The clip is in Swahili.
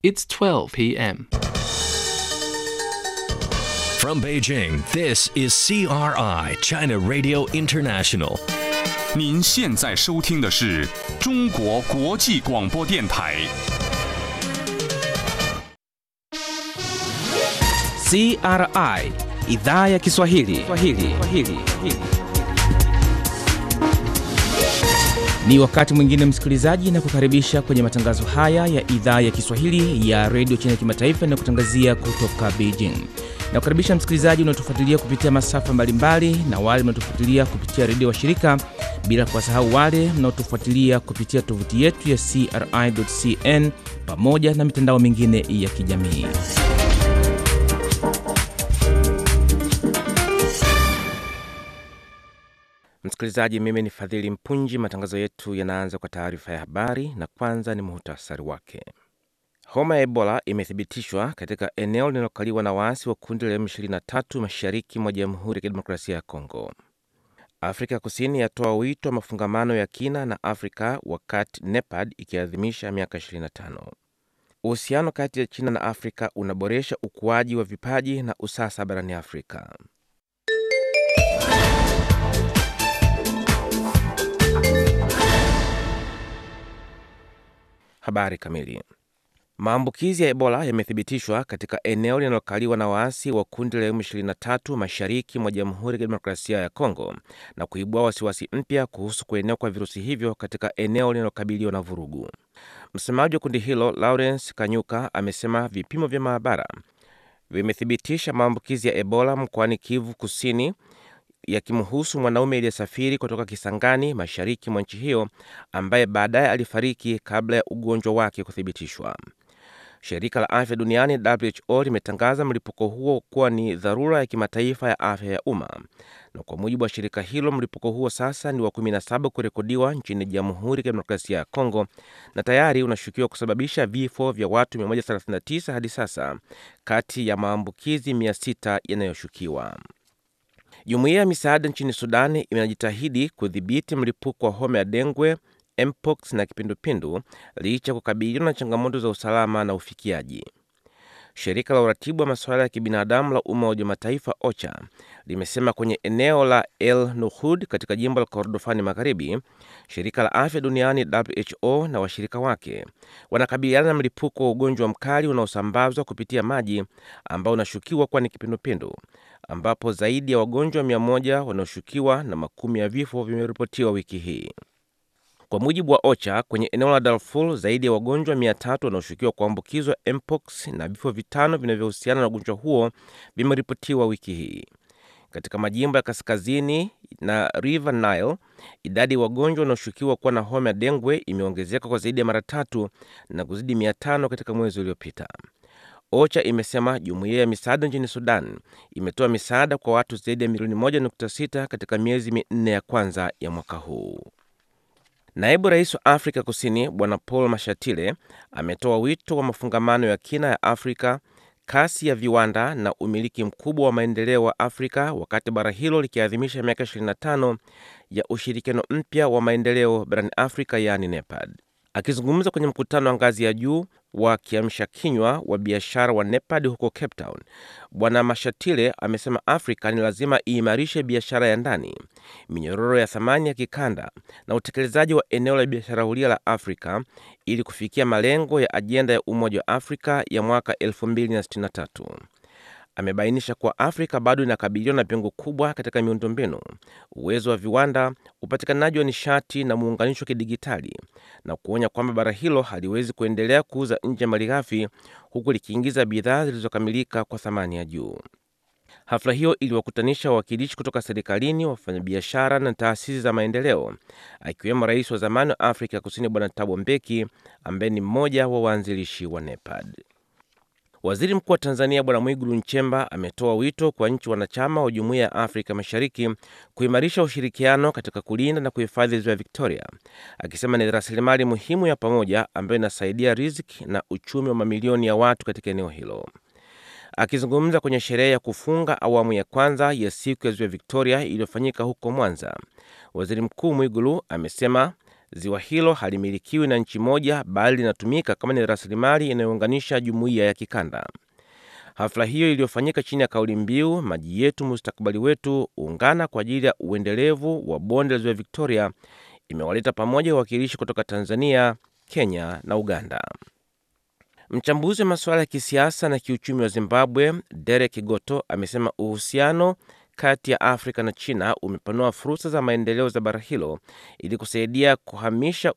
It's 12 p.m. From Beijing, this is CRI, China Radio International. 您现在收听的是中国国际广播电台。 CRI idhaa ya Kiswahili. Kiswahili. Kiswahili. Ni wakati mwingine msikilizaji, na kukaribisha kwenye matangazo haya ya idhaa ya Kiswahili ya redio China Kimataifa na kutangazia kutoka Beijing. Na kukaribisha msikilizaji unaotufuatilia kupitia masafa mbalimbali na wale mnaotufuatilia kupitia redio wa shirika, bila kuwasahau wale mnaotufuatilia kupitia tovuti yetu ya CRI.cn pamoja na mitandao mingine ya kijamii. Msikilizaji, mimi ni Fadhili Mpunji. Matangazo yetu yanaanza kwa taarifa ya habari, na kwanza ni muhtasari wake. Homa ya Ebola imethibitishwa katika eneo linalokaliwa na waasi wa kundi la M23 mashariki mwa Jamhuri ya Kidemokrasia ya Kongo. Afrika Kusini yatoa wito wa mafungamano ya kina na Afrika wakati NEPAD ikiadhimisha miaka 25. Uhusiano kati ya China na Afrika unaboresha ukuaji wa vipaji na usasa barani Afrika. Habari kamili. Maambukizi ya Ebola yamethibitishwa katika eneo linalokaliwa na waasi wa kundi la M23 mashariki mwa Jamhuri ya Kidemokrasia ya Kongo na kuibua wasiwasi mpya kuhusu kuenea kwa virusi hivyo katika eneo linalokabiliwa na vurugu. Msemaji wa kundi hilo Lawrence Kanyuka amesema vipimo vya maabara vimethibitisha maambukizi ya Ebola mkoani Kivu Kusini yakimhusu mwanaume aliyesafiri kutoka Kisangani mashariki mwa nchi hiyo ambaye baadaye alifariki kabla ya ugonjwa wake kuthibitishwa. Shirika la afya duniani WHO limetangaza mlipuko huo kuwa ni dharura ya kimataifa ya afya ya umma, na kwa mujibu wa shirika hilo mlipuko huo sasa ni wa 17 kurekodiwa nchini Jamhuri ya Kidemokrasia ya Kongo na tayari unashukiwa kusababisha vifo vya watu 139 hadi sasa kati ya maambukizi 600 yanayoshukiwa. Jumuiya ya misaada nchini Sudani inajitahidi kudhibiti mlipuko wa homa ya dengwe, mpox na kipindupindu licha ya kukabiliwa na changamoto za usalama na ufikiaji. Shirika la uratibu wa masuala ya kibinadamu la Umoja wa Mataifa OCHA limesema kwenye eneo la El Nuhud katika jimbo la Kordofani Magharibi, shirika la afya duniani WHO na washirika wake wanakabiliana na mlipuko wa ugonjwa mkali unaosambazwa kupitia maji ambao unashukiwa kuwa ni kipindupindu, ambapo zaidi ya wagonjwa mia moja wanaoshukiwa na makumi ya vifo vimeripotiwa wiki hii. Kwa mujibu wa OCHA, kwenye eneo la Darfur zaidi ya wagonjwa mia tatu wanaoshukiwa kuambukizwa mpox na vifo vitano vinavyohusiana na ugonjwa huo vimeripotiwa wiki hii. Katika majimbo ya kaskazini na River Nile, idadi ya wagonjwa wanaoshukiwa kuwa na homa ya dengwe imeongezeka kwa zaidi ya mara tatu na kuzidi mia tano katika mwezi uliopita. OCHA imesema jumuiya ya misaada nchini Sudan imetoa misaada kwa watu zaidi ya milioni 1.6 katika miezi minne ya kwanza ya mwaka huu. Naibu rais wa Afrika Kusini Bwana Paul Mashatile ametoa wito wa mafungamano ya kina ya Afrika, kasi ya viwanda na umiliki mkubwa wa maendeleo wa Afrika wakati bara hilo likiadhimisha miaka 25 ya ushirikiano mpya wa maendeleo barani Afrika, yaani NEPAD. Akizungumza kwenye mkutano wa ngazi ya juu wa kiamsha kinywa wa biashara wa NEPAD huko Cape Town, Bwana Mashatile amesema Afrika ni lazima iimarishe biashara ya ndani, minyororo ya thamani ya kikanda na utekelezaji wa eneo la biashara huria la Afrika ili kufikia malengo ya ajenda ya Umoja wa Afrika ya mwaka 2063. Amebainisha kuwa Afrika bado inakabiliwa na pengo kubwa katika miundombinu, uwezo wa viwanda, upatikanaji wa nishati na muunganisho wa kidigitali, na kuonya kwamba bara hilo haliwezi kuendelea kuuza nje malighafi huku likiingiza bidhaa zilizokamilika kwa thamani ya juu. Hafla hiyo iliwakutanisha wawakilishi kutoka serikalini, wafanyabiashara na taasisi za maendeleo, akiwemo rais wa zamani wa Afrika Kusini Bwana Thabo Mbeki ambaye ni mmoja wa waanzilishi wa NEPAD. Waziri Mkuu wa Tanzania Bwana Mwigulu Nchemba ametoa wito kwa nchi wanachama wa Jumuiya ya Afrika Mashariki kuimarisha ushirikiano katika kulinda na kuhifadhi ziwa Victoria, akisema ni rasilimali muhimu ya pamoja ambayo inasaidia riziki na uchumi wa mamilioni ya watu katika eneo hilo. Akizungumza kwenye sherehe ya kufunga awamu ya kwanza ya siku ya ziwa Victoria iliyofanyika huko Mwanza, waziri mkuu Mwigulu amesema Ziwa hilo halimilikiwi na nchi moja, bali linatumika kama ni rasilimali inayounganisha jumuiya ya kikanda. Hafla hiyo iliyofanyika chini ya kauli mbiu maji yetu mustakabali wetu, ungana kwa ajili ya uendelevu wa bonde la ziwa Victoria, imewaleta pamoja wawakilishi kutoka Tanzania, Kenya na Uganda. Mchambuzi wa masuala ya kisiasa na kiuchumi wa Zimbabwe, Derek Goto, amesema uhusiano kati ya Afrika na China umepanua fursa za maendeleo za bara hilo ili kusaidia kuhamisha